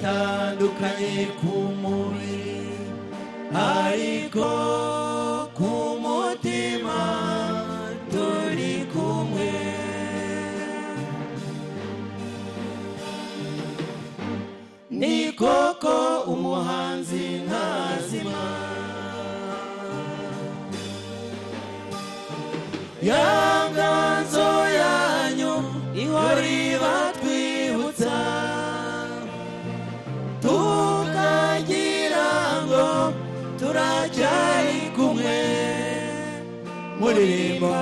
twatandukanye ku mubiri ariko ku mutima turi kumwe ni koko umuhanzi ntazima ya nganzo yanyu ihora ibatwibutsa tukagira ngo turacyari kumwe muririmba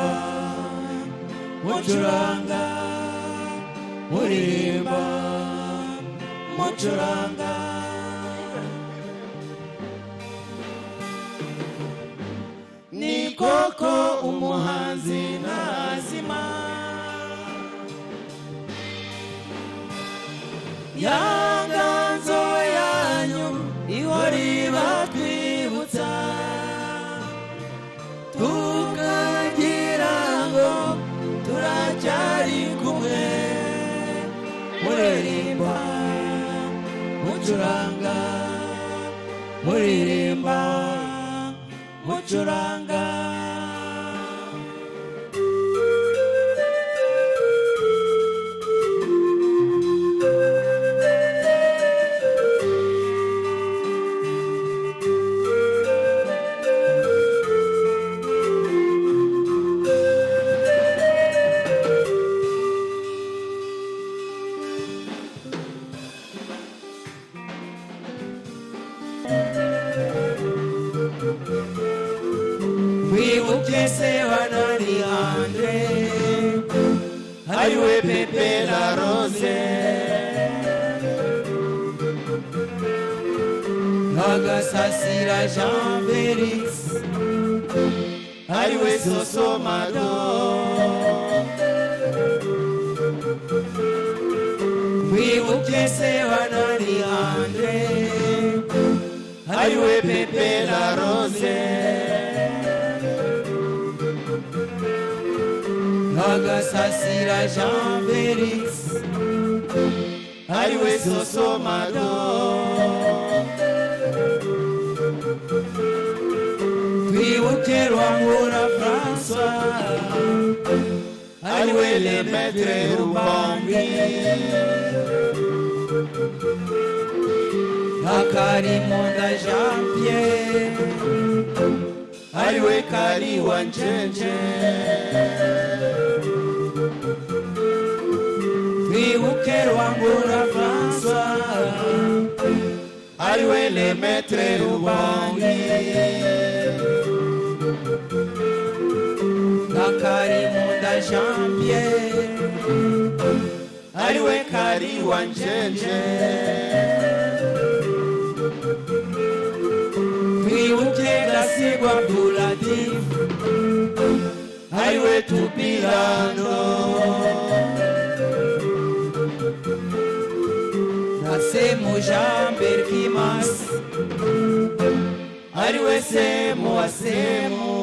mucuranga muririmba mucuranga ni koko umuhanzi ntazima ya nganzo yanyu ihora ibatwibutsa tukagira ngo turacyari kumwe muririmba mucuranga muririmba mucuranga wibuke se hano ni andre ariwe pepe na rose agasasira jean felix ariwe soso mado wibuke se hano ni andre ariwe pepe na rose agasasira jean felix ariwe soso mado twibuke rwangura francois ariwe le maître rubambi akarimonda jean pierre ariwe kari wa njenje twibuke rwangura francois ariwe le maître rubangi na karimunda jean pierre ariwe kari wa njenje twibuke gasigwa abdulatif ariwe tupilano Nasemo Jamber Kimas Ariwe Semo Asemo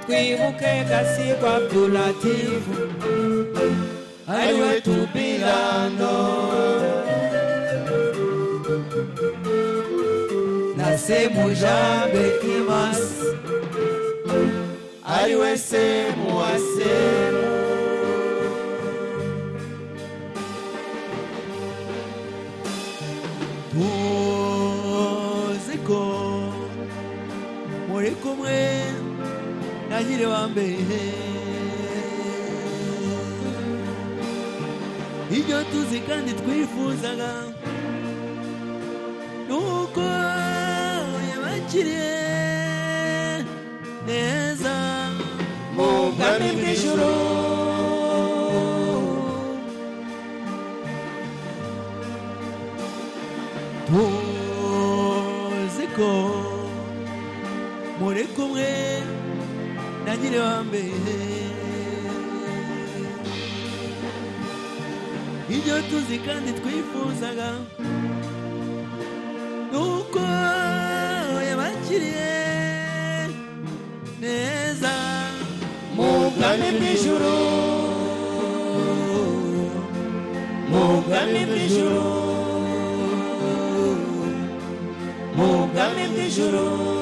Twibuke Kasiku Abdulatif Ariwe Tubilano Nasemo Jamber Kimas Ariwe Semo Asemo tuzi ko muri kumwe na nyiri wa mbere ibyo tuzi kandi twifuzaga ni uko yabakiriye neza mu bwami bw'ijuru tuzi ko muri kumwe na nyiri wa mbere ibyo tuzi kandi twifuzaga ni uko yabakiriye neza mu bwami bw'ijuru mugame bw'ijuru mugame bw'ijuru